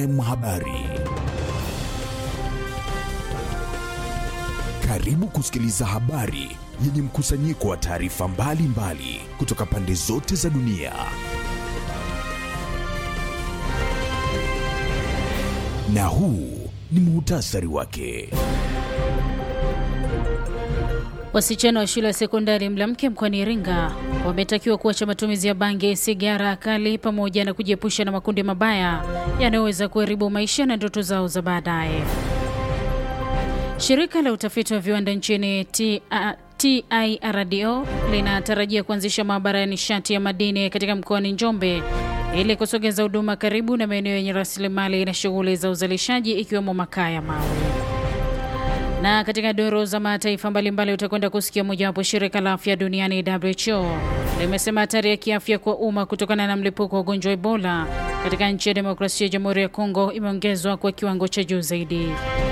Habari. Karibu kusikiliza habari yenye mkusanyiko wa taarifa mbalimbali kutoka pande zote za dunia. Na huu ni muhtasari wake. Wasichana wa shule ya sekondari Mlamke mkoani Iringa wametakiwa kuacha matumizi ya bangi, sigara kali pamoja na kujiepusha na makundi mabaya yanayoweza kuharibu maisha na ndoto zao za baadaye. Shirika la utafiti wa viwanda nchini TIRDO linatarajia kuanzisha maabara ya nishati ya madini katika mkoani Njombe ili kusogeza huduma karibu na maeneo yenye rasilimali na shughuli za uzalishaji ikiwemo makaa ya mawe. Na katika doro za mataifa mbalimbali utakwenda kusikia mojawapo, shirika la afya duniani WHO limesema hatari ya kiafya kwa umma kutokana na mlipuko wa ugonjwa wa Ebola katika nchi ya demokrasia ya Jamhuri ya Kongo imeongezwa kwa kiwango cha juu zaidi.